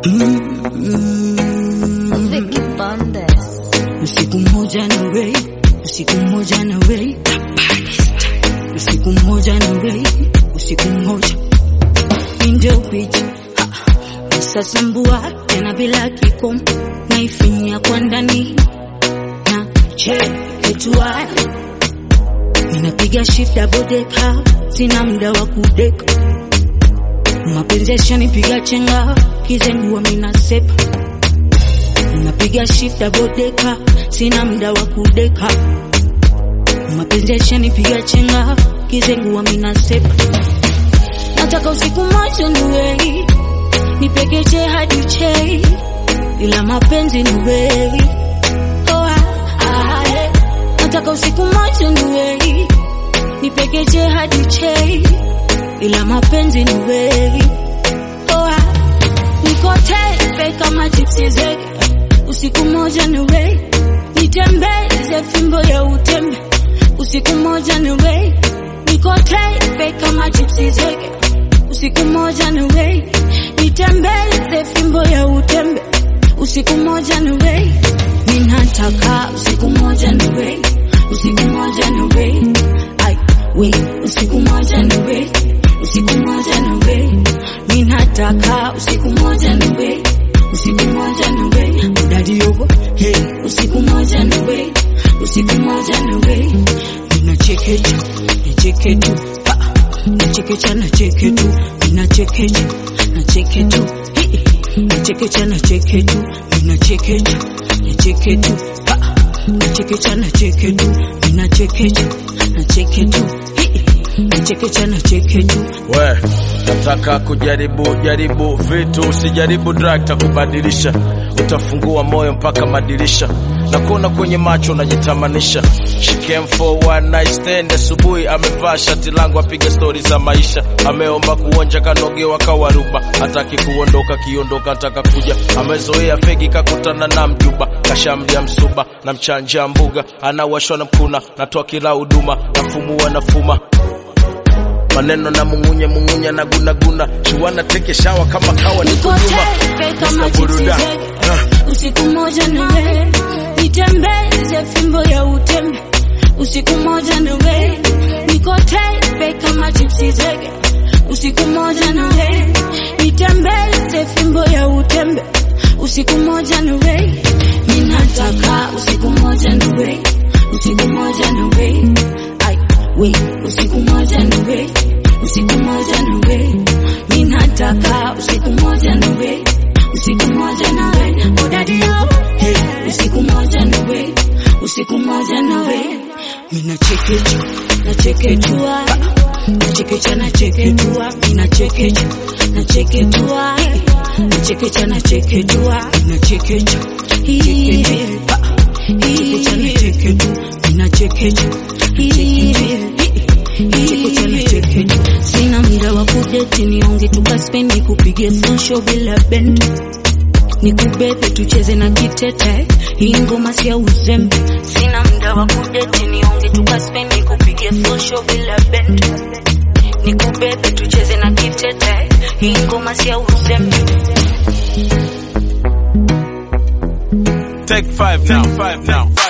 Vicky Bandes. Usiku mmoja na Ray, usiku mmoja na Ray, usiku mmoja na Ray, usiku mmoja ndio picha sasa mbua tena bila kikomo naifinya kwa ndani na che etua ninapiga shift double decker, sina muda wa kudeka mapenzi yashanipiga chenga kizengua mina sepa napiga shift double decker, sina muda wa kudeka mapenzi yashanipiga chenga kizengua mina sepa nataka usiku moja niwei nipekeche hadi chei ila mapenzi ni wewe oh, ah, ah, eh. nataka usiku moja niwei nipekeche hadi chei ila mapenzi ni wewe oh, ah. niko tepe kama chipsi zege usiku moja niwei nitembeze fimbo ya utembe usiku moja niwei niko tepe kama chipsi zege usiku moja niwei nitembeze fimbo ya utembe usiku moja niwei ninataka usiku moja niwei usiku moja niwei ai wei usiku moja niwei usiku moja niwei ninataka usiku moja niwei usiku moja niwei udadi yogo hey usiku moja niwei usiku moja niwei ninachekecha nicheketu nachekecha nacheketu ninachekecha nacheketu nachekecha nacheketu ninachekecha nacheketu nachekecha nacheketu ninachekecha nacheketu nachekecha nacheketu we nataka kujaribu jaribu vitu usijaribu drug takubadilisha utafungua moyo mpaka madirisha na kuona kwenye macho unajitamanisha She came for one night stand asubuhi amevaa shati langu apiga stori za maisha ameomba kuonja kanogewa kawaruba hataki kuondoka kiondoka nataka kuja amezoea fegi kakutana na mjuba kashamdia msuba na mchanja mbuga anawashwa na mkuna natoa kila huduma nafumua nafuma maneno na mungunye mungunye na gunaguna chiwana teke shawa kama kawa niko niko nyuma tepe kama Mr. chipsi Buruda. zege usiku moja niwe nitembeze fimbo ya utembe usiku moja niwe niko tepe kama chipsi zege usiku moja niwe nitembeze fimbo ya utembe usiku moja niwe ninataka usiku moja niwe usiku moja niwe ai we usiku moja niwe usiku moja niwe ninataka usiku moja niwe usiku moja nawe odadio hey, usiku moja nawe usiku moja nawe minachekecha nacheketua nachekecha nacheketua minachekecha nacheketua nachekecha nacheketua minachekecha chekecha nachekecha nacheketu minachekecha nachekecha nacheketu sina muda wa kudeti nionge tukaspendi kupige fonsho bila bendi nikubebe tucheze na kitete hii ngoma si ya uzembe sina muda wa kudeti nionge tukaspendi kupige fonsho bila bendi nikubebe tucheze na kitete hii ngoma si ya uzembe Take five now. Take five now.